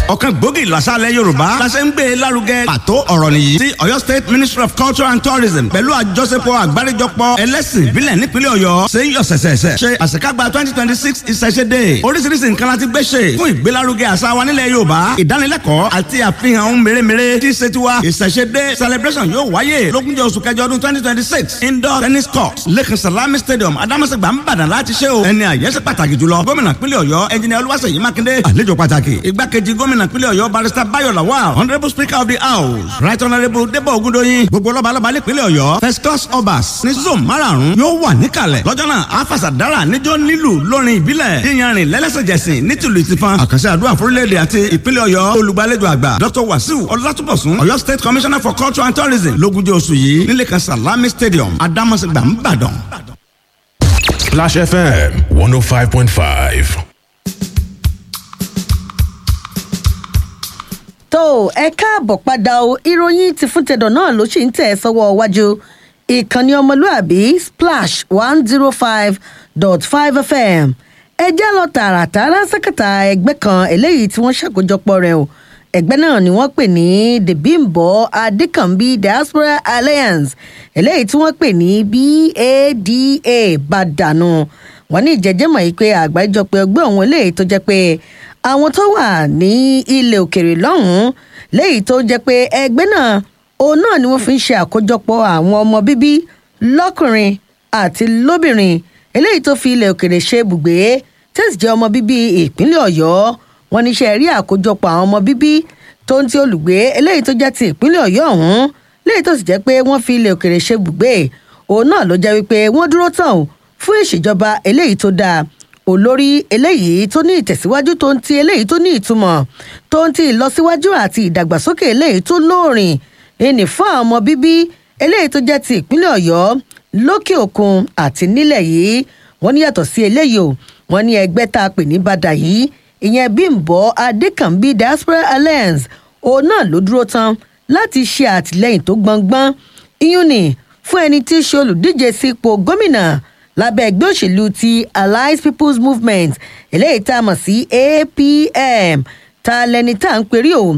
ọ̀kan gbòógì làṣàlẹ̀ yorùbá làṣẹ ń gbé e lárugẹ pàtó ọ̀rọ̀ nìyí tí ọ̀yọ́ state ministry of culture and tourism pẹ̀lú àjọṣepọ̀ àgbáríjọpọ̀ ẹlẹ́sìn ìbílẹ̀ nípínlẹ̀ ọ̀yọ́ ṣe ń yọ sẹ̀sẹ̀sẹ̀ ṣe àṣekágbá twenty twenty six ìṣẹ̀ṣẹ̀dé oríṣiríṣi nǹkan láti gbé ṣe fún ìgbélárugẹ àṣà wa nílẹ̀ yorùbá ìdánilẹ́kọ̀ọ́ àti àfihàn ohun mèremère tí ṣe tiwa ìṣẹ̀ṣẹ̀dé celebration yóò wáyé lógúnjọ́ oṣù kẹjọ ọdún twenty twenty six indoor tennis court lẹ́kàn salami stadium adamasegba nìbàdàn láti ṣe o ẹni àyẹ́sẹ̀ pàtàkì jùlọ gómìnà pínlẹ̀ ọ̀yọ́ ẹnjìnìà olúwaṣèyí mákindé àlejò pàtàkì igbákejì gómìnà pínlẹ̀ ọ̀yọ́ barrister bayo lawal honourable speaker of the house right honourable debo ogundoyin gbogbo lọ́balọ́ba nípínlẹ̀ ọ̀yọ́ first class obas ní zone márààrún yóò wà níkàlẹ̀ lọ́jọ́ náà afasadara níjọ́ nílù lórin ìbílẹ̀ yíyanrìn lẹ́lẹ́sẹ̀jẹsìn nítìlú ìtìfan àkànṣe àdúrà fúrílẹ̀-èdè àti ìpínlẹ̀ ọ̀yọ́ olùgbàlejò àgbà dr wasiu ọlátúbọ̀sún ọ̀yọ́ state commissioner for culture and tourism lógúnjọ́ oṣù yìí nílé kan salami stadium adamasegba nìbàdàn. Splash FM 105.5. tó ẹ káàbọ̀ padà o ìròyìn ti fún tẹ̀dọ̀ náà ló ṣì ń tẹ̀ sọ́wọ́ wájú ìkànnì ọmọlúàbí splash one zero five dot five fm ẹ jẹ́ lọ tààràtàrà sẹ́kẹ̀tà ẹgbẹ́ kan eléyìí tí wọ́n ṣàkójọpọ̀ rẹ̀ o ẹgbẹ́ náà ni wọ́n pè ní the bimbo adekanbi diaspora alliance eléyìí tí wọ́n pè ní bada bàdànù wọ́n ní ìjẹ́jẹ́mọ̀ yìí pé àgbáríjọpọ̀ ẹgbẹ́ ọ̀hún eléyìí tó jẹ́ pé àwọn tó wà ní ilẹ̀ òkèrè lọ́hùn-ún léyìí tó jẹ́ pé ẹgbẹ́ náà òun náà ni wọ́n fi ń ṣe àkójọpọ̀ àwọn ọmọ bíbí lọ́kùnrin àti lóbìnrin eléyìí tó fi ilẹ̀ òkèrè ṣe ibùgbé tẹ́sí jẹ́ ọmọ bíbí ìpínlẹ̀ ọ̀yọ́ wọn ní ṣe rí àkójọpọ̀ àwọn ọmọ bíbí tó ń ti olùgbé eléyìí tó jẹ́ ti ìpínlẹ̀ ọ̀yọ́ ọ̀hún léyìí tó sì jẹ́ pé wọ́n fi ilẹ̀ òkèrè ṣe ibùgbé òun náà ló jẹ́ wípé wọ́n dúró tán fún ìṣèjọba eléyìí tó dáa olórí eléyìí tó ní ìtẹ̀síwájú tó ń ti eléyìí tó ní ìtumọ̀ tó ń ti ìlọsíwájú àti ìdàgbàsókè eléyìí tó lóòrìn ìní fún àwọn ọmọ bíbí eléyìí tó jẹ́ ti ìpínlẹ̀ ọ̀yọ́ lókè òkun àti nílẹ̀ yìí wọ́n ní yàtọ̀ sí eléyìí o wọ́n ní ẹgbẹ́ tá a pè ní bàdà yìí ìyẹn bímbọ adékànbí diaspora alliance òun náà ló dúró tán láti ṣe àtìlẹyìn tó gbọngbọn iyún ni fún ẹni tí í ṣe olùdíje sípò gómìnà lábẹ́ ẹgbẹ́ òṣèlú ti allied people's movement eléyìí tá a mọ̀ sí apm ta lẹni tá à ń perí o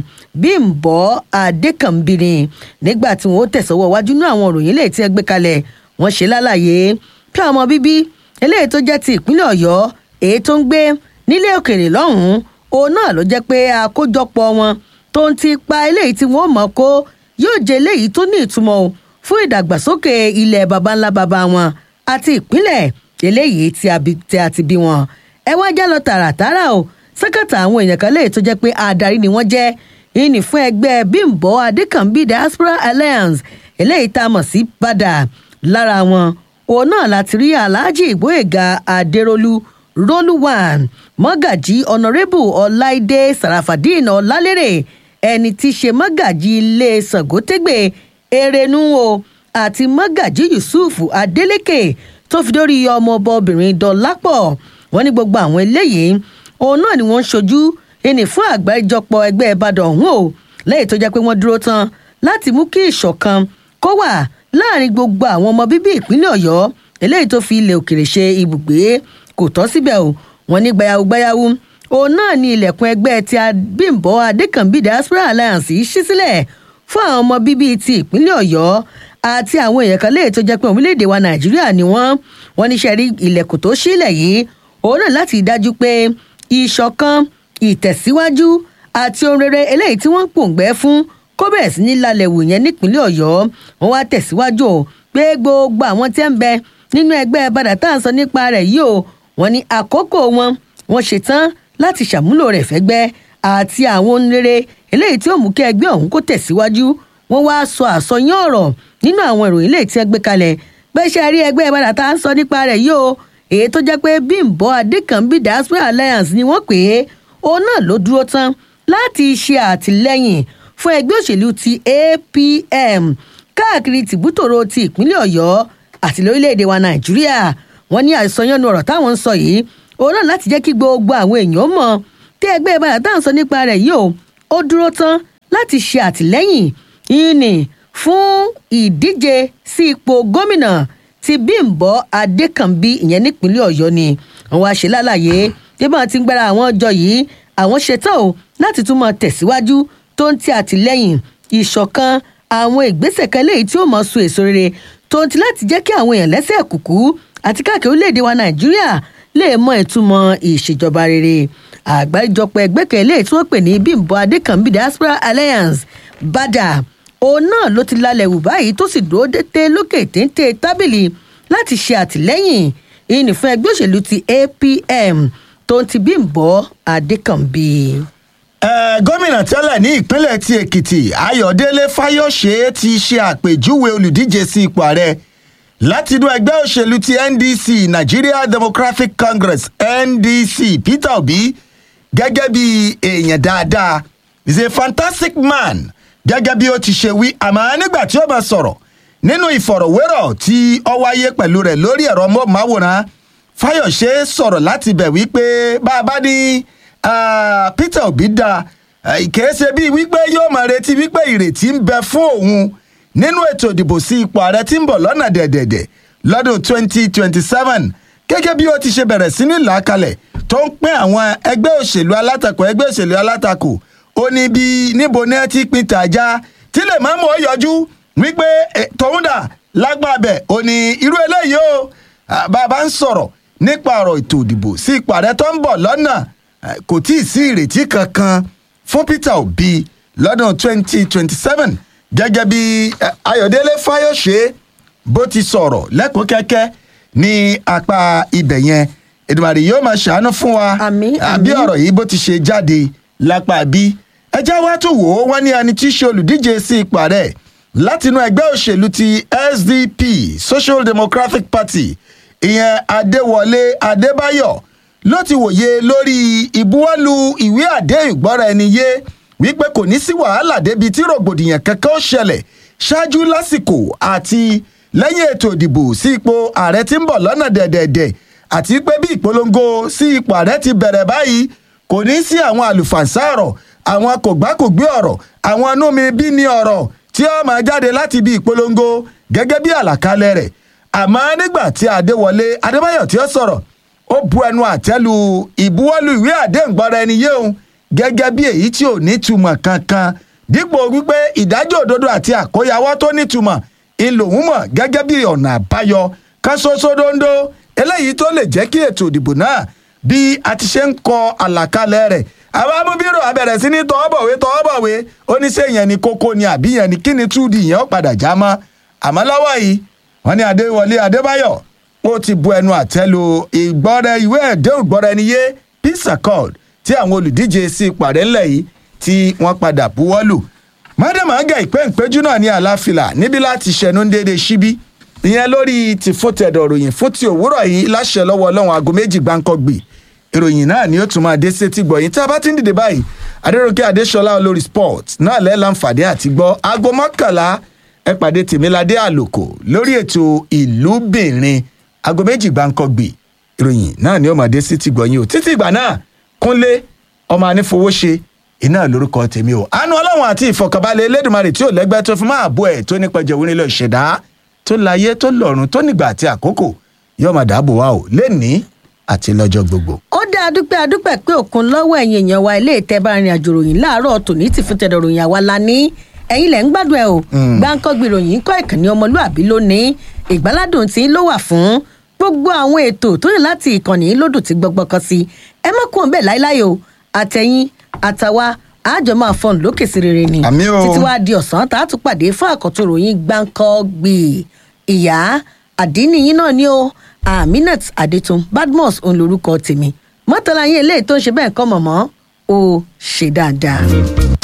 bímbọ adékànbìnrin nígbà tí wọn ó tẹ̀sọ́wọ́ wájú ní àwọn òròyìn eléyìí tí ẹ gbé kalẹ̀ wọ́n ṣe lálàyé kí ọmọ bíbí eléyìí tó jẹ́ ti ìpínlẹ̀ ọ̀yọ́ èyí tó ń gbé nílé òkèrè lọ́hùn-ún òun náà ló jẹ́ pé àkójọpọ̀ wọn tó ń ti pa eléyìí tí wọ́n mọ̀ kó yóò jẹ́ eléyìí tó ní ìtumọ̀ o fún ìdàgbàsókè ilẹ̀ baba ńlá baba wọn àti ìpínlẹ̀ eléyìí tí a ti bí wọn. ẹ wá já lọ tààràtàrà o sẹ́kẹ̀tà àwọn èèyàn kan léyìí tó jẹ́ pé adarí ni wọ́n jẹ́ ìní fún ẹgbẹ́ bímbọ adékànbí diaspora alliance eléyìí tá a mọ̀ sí padà lára wọn òun náà láti rí aláàjì ìgbóyèga adérólú rólúwàn mọ́gàjí ọ̀nàrẹ́bù ọláìdé sàràfàdín ọ̀làlérè ẹni tí í ṣe mọ́gàjí ilé sàgótẹ́gbẹ̀ erenu o àti mọ́gàjí yusuf adeleke tó fi dórí ọmọ ọba obìnrin dọ́lápọ̀ wọ́n ní gbogbo àwọn eléyìí òun náà ni wọ́n ń ṣojú ẹni fún àgbáríjọpọ̀ ẹgbẹ́ ìbàdàn ọ̀hún o lẹ́yìn tó jẹ́ pé wọ́n dúró tán láti mú kí ìṣọ̀kan kó wà láàrin gbogbo àwọn ọmọ bíbí ìpínlẹ̀ ọ̀yọ́ eléyìí tó fi ilẹ̀ òkèrè ṣe ibùgbé kò tọ́ síbẹ̀ o wọ́n ní gbayawu gbayawu òun náà ni ilẹ̀kùn ẹgbẹ́ ti bímbọ adékànbí diaspora alliance yìí ṣí sílẹ̀ fún àwọn ọmọ bíbí ti ìpínlẹ̀ ọ̀yọ́ àti àwọn èèyàn kan léè tó jẹ́ pé orílẹ̀-èdè wa nàìjíríà ni wọ́n wọ́n ní sẹ́rí ilẹ̀kùn tó sílẹ̀ yìí òun náà láti dájú pé ìṣọ̀kan ìtẹ̀síwájú àti ohun rere eléyìí tí wọ́n ń pòǹgbẹ́ fún kó bẹ̀rẹ̀ sí ní lálẹ́ wò yẹn nípínlẹ̀ ọ̀yọ́ wọ́n wá tẹ̀síwájú o pé gbogbo àwọn tí ń bẹ nínú ẹgbẹ́ bàdà tá à ń sọ nípa rẹ̀ yìí o wọ́n ní àkókò wọn wọ́n ṣetán láti ṣàmúlò rẹ̀ fẹ́gbẹ́ àti àwọn ohun rere eléyìí tí ó mú kí ẹgbẹ́ ọ̀hún kó tẹ̀síwájú wọ́n wá sọ àsọyán ọ̀rọ̀ nínú àwọn ìròyìn eléyìí tí ẹ gbé kalẹ̀ pé ṣe rí ẹgbẹ́ bàdà tá à ń sọ nípa rẹ̀ yìí o èyí tó jẹ́ pé bímbọ adékànbí diaspora alliance ni wọ́n pè é òun náà ló dúró tán láti ṣe àtìlẹ́yìn fún ẹgbẹ́ òṣèlú ti apm káàkiri tìbútòrò ti ìpínlẹ̀ ọ̀yọ́ àti lórílẹ̀‐èdè wa nàìjíríà wọ́n ní àìsànyánu ọ̀rọ̀ táwọn ń sọ yìí òun náà láti jẹ́ kí gbogbo àwọn èèyàn mọ̀ tí ẹgbẹ́ ìbára tá à ń sọ nípa rẹ̀ yìí o ó dúró tán láti ṣe àtìlẹ́yìn ìní fún ìdíje sí ipò gómìnà ti bímbọ adékànbí ìyẹn nípínlẹ̀ ọ̀yọ́ ni wọ́n wá ṣe lálàyé bí wọ́n ti ń gbára àwọn ọjọ́ yìí àwọn ṣetán o láti tún máa tẹ̀síwájú tó ń ti àtìlẹ́yìn ìṣọ̀kan àwọn ìgbésẹ̀ kan léyìí tí ó mọ̀ so èso rere tó ń ti láti jẹ́ kí àwọn èèyàn lẹ́sẹ̀ kùkú àti káàkiri orílẹ̀-èdè wa nàìjíríà lè mọ ìtumọ̀ ìṣèjọba rere àgbáríjọpọ̀ ẹgbẹ́ kan léyìí tí wọ́n pè ní bímbọ adékànbí diaspora alliance bada òun náà ló ti lálẹ́ wù báyìí tó sì dúró dété lókè téńté tábìlì láti ṣe àtìlẹ́yìn ìyìn fún ẹgbẹ́ òṣèlú ti apm tó ń ti bímbọ adékànbí. Eh, gómìnà tẹ́lẹ̀ ní ìpínlẹ̀ ti èkìtì ayọ̀délé fáyọ̀ṣe ti ṣe àpèjúwe olùdíje sí ipò ààrẹ látinú ẹgbẹ́ òṣèlú ti ndc nigeria democratic congress ndc peter obi gẹ́gẹ́ bí èèyàn dáadáa is a fantastic man gẹ́gẹ́ bí ó ti ṣe wí àmọ́ nígbà tí ó bá sọ̀rọ̀ nínú ìfọ̀rọ̀wérọ̀ tí ó wáyé pẹ̀lú rẹ̀ lórí ẹ̀rọ mọ́wòrán fáyọ̀ṣe sọ̀rọ̀ láti bẹ̀ wípé bá a bá ní ah, peter obi da kìí ṣe bíi wípé yóò máa retí wípé ìrètí ń bẹ fún òun nínú ètò ìdìbò sí ipò ààrẹ tí ń bọ̀ lọ́nà dẹ̀dẹ̀dẹ̀ lọ́dún 2027 gẹ́gẹ́ bí ó ti ṣe bẹ̀rẹ̀ sí ní làákalẹ̀ tó ń pín àwọn ẹgbẹ́ òṣèlú alátakò ẹgbẹ́ òṣèlú alátakò ó ní bí níbo ní ẹ ti pin tàjà tí lè má mú ọ yọjú wípé eh, tòun dà lágbàbẹ̀ ó ní irú eléyìí o ah, bàbá ń sọ̀rọ̀ nípa ọ̀rọ̀ ètò ìdìbò sí ipò ààrẹ tó ń bọ̀ lọ́nà eh, kò tí ì sí ìrètí kankan fún peter obi lọ́dún 2027 gẹ́gẹ́ bí eh, ayọ̀délé fáyọ̀ṣe bó ti sọ̀rọ̀ lẹ́kọ̀ọ́ kẹ́kẹ́ ní apá ibẹ̀ yẹn èdèmàdì yóò máa ṣàánú fún wa Àmín, àbí àmín. ọ̀rọ̀ yìí bó ti ṣe jáde lápá bí ẹjẹ́ wá tó wò ó wọ́n ní ẹni tí í ṣe olùdíje sí ipò ààrẹ látinú ẹgbẹ́ òṣèlú ti sdp social democratic party ìyẹn adéwọlé adébáyọ̀ ló ti wòye lórí ìbuwọ́lù ìwé àdéhùn ìgbọ́ra ẹni yé wípé kò ní sí wàhálà débi tí rògbòdìyàn kankan ó ṣẹlẹ̀ ṣáájú lásìkò àti lẹ́yìn ètò ìdìbò sí ipò ààrẹ tí ń bọ̀ lọ́nà dẹ̀dẹ̀dẹ̀ àti pé bí ìpolongo sí ipò ààrẹ ti bẹ̀rẹ̀ báyìí kò ní sí àwọn àlùfànṣá ọ̀rọ̀ àwọn kògbákògbé ọ̀rọ̀ àwọn anúmi bí ní ọ̀rọ̀ tí ó máa jáde láti ibi ìpolongo gẹ́gẹ́ bí àlàkalẹ̀ rẹ̀ àmọ́ nígbà tí adéwọlé adébáyọ̀ tí ó sọ̀rọ̀ ó bu ẹnu àtẹ́lu ìbuwọ́lù ìwé àdéhùngbọ́ra ẹni yé òun gẹ́gẹ́ bí èyí tí ò ní túmọ̀ kankan dípò wípé ìdájọ́ òdodo àti àkóyawọ́ tó nítumọ̀ ńlòun mọ̀ gẹ́gẹ́ bí ọ̀nà àbáyọ kan ṣoṣo dondo eléyìí tó lè jẹ́ kí ètò ìdìbò náà bí a ti ṣe ń kọ àlàkalẹ̀ rẹ̀ àwọn amúbírò abẹ̀rẹ̀ sí ní tọwọ́bọ̀wé tọwọ́bọ̀wé oníṣẹ́ yẹn ni kókó ni àbí yẹn ni kí ni túùdì yẹn ó padà já mọ́ àmọ́ lọ́wọ́ yìí wọ́n ní adéwọlé adébáyọ̀ ó ti bu ẹnu àtẹ́lu ìgbọ́ra ìwé ẹ̀dẹ́hùn gbọ́ra ẹni yé peace accord tí àwọn olùdíje sí ìpàdé ńlẹ̀ yìí tí wọ́n padà buwọ́lù mọ́dẹ̀mọ́gà ìpéǹpéjú náà ní àlàáfíà níbi láti ṣẹnu déédéé síbí ìyẹn lórí ti fótẹ̀dọ̀ ròyìn fún ti òwúrọ̀ yìí láṣẹ lọ́wọ́ ọlọ́run aago méjì gbáǹkọ́gbì ìròyìn náà ni ó tún máa dé sétí gbọ̀yìn tí a bá ti ń dìde báyìí adéròkè adéṣọlá olórí sport náà lẹ́ láǹfààní àti gbọ́ aago mọ́kànlá ẹ pàdé tèmíládé àlòkò lórí ètò ìlúbìnrin aago méjì gbáǹkọ́gbì ìròyìn náà ni ó máa dé sétí gbọ̀yìn o títí ìgbà náà kúnlé ọmọ anífowóṣe iná lórúkọ tèmi o àánú ọlọ́run àti ìfọkànbalẹ̀ elédùnmarè tí ò lẹ́gbẹ́ tó fi máa bọ́ ẹ̀ tó nípẹ̀jẹ̀ òun nílò ìṣẹ̀dá tó láyé tó lọ́run tó nígbà àti àkókò yóò máa dáàbò wá o lẹ́nìí àti lọ́jọ́ gbogbo. ó dá adúpẹ́ adúpẹ́ pé òkun lọ́wọ́ ẹ̀yìn èèyàn wa ilé ìtẹ́bá rìn àjò ròyìn láàárọ̀ tòní ti fún tẹ̀dọ̀ ròyìn àwa la ní ẹ̀yin lẹ̀ ń gbádùn ẹ̀ o gbáǹkọ́gbì ròyìn kọ́ ìkànnì ọmọlúàbí lónìí ìgbáládùn tí ló wà fún gbogbo àwọn ètò tó yìn láti ìkànnì lódùn tí gbọgbọ́ kan sí ẹ má kúrò bẹ́ẹ̀ láíláí o àtẹ̀yìn àtàwa àjọ máa fọ́n lókè sí rere ni Àmín o. títí wàá di ọ̀sán tá a tún pàdé fún àkọ́tún ròyìn gbáǹkọ́gbì ìyá àdínníyín náà ni o aminat adetun badmus òun lorúkọ tèmi mọ́tàlá yín eléyìí tó ń ṣe bẹ́ẹ̀ kọ́ mọ̀mọ́ ó ṣe dáadáa.